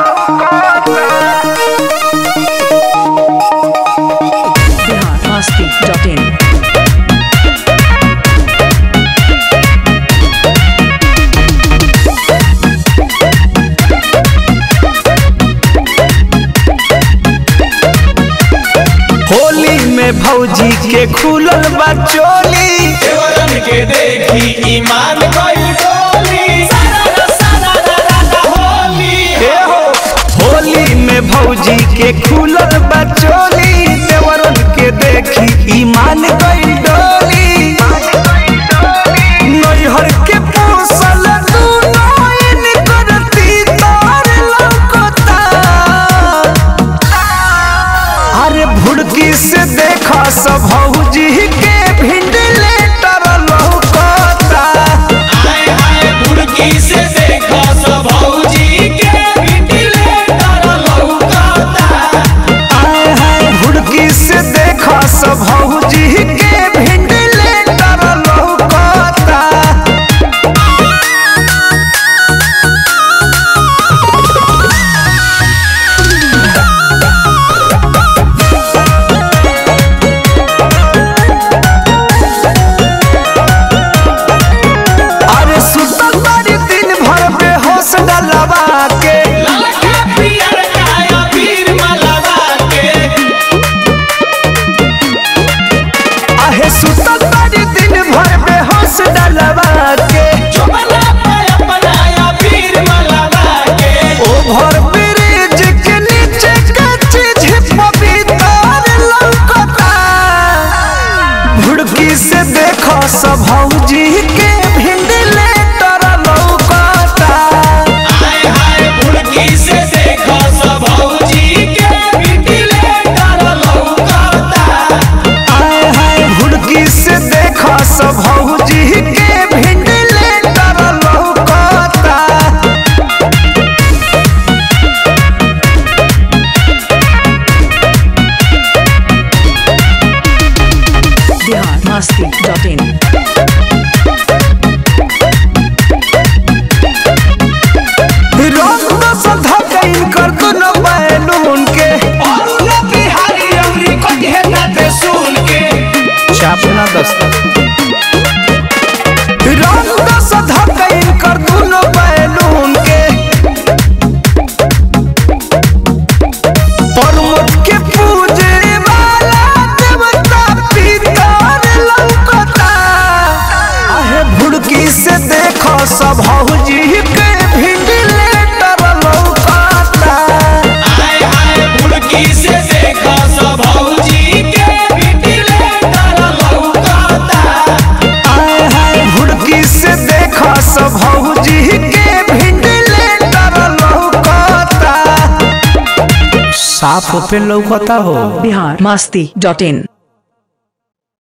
biharmasti.in Holi में भौजी के खुलल बा चोली देवरन के देखी ईमान गइल डोली होली हे हो होली में भौजी के खुलल बा चोली देवरन के देखी ईमान गइल डोली नैहर के पूसल दूनो इन करती तार लौकता अरे भुड़की से देखा सब भौजी के भिंड लेटर लौकता आए आए बुड़की से देखो सब भौजी के बिटले तर लौकता आए हाय भुड़की से देखा सब भौजी के भिंड लेटर लौकता अरे सुतल बारी दिन भर बेहोश डलवा के ललका पियर काया पीर मलवा के आहे सुतल बारी दिन भर बेहोश डलवा के चुपला पे अपनाया पीर मलवा के ओभर ब्रिज के नीचे कच्ची झिप भीतर लौकता भुड़की से देखो सब भौजी के भिंड लेटर लौकता आए हाय बुड़की से देखो सब भौजी के बिटले तर लौकता आए हाय भुड़की से देखो सब भौजी के भिंड लेटर लौकता biharmasti.in रंग दस धकैन कर दुनो बैलून के और उला बिहारी अमरी को घेरना ते सुन के छापना दस्तक रंग दस धकैन कर दुनो बैलून के परमत के पूजे वाला देवता पितर लौकता आहे भुड़की से देखो सब हौजी के भिंड लेटर लौकता आए आए बुड़की से देखो सब भौजी के बिटले तर लौकता आए हाय भुड़की से देखो सब भौजी के भिंड लेटर लौकता साफ पे लौकता हो biharmasti.in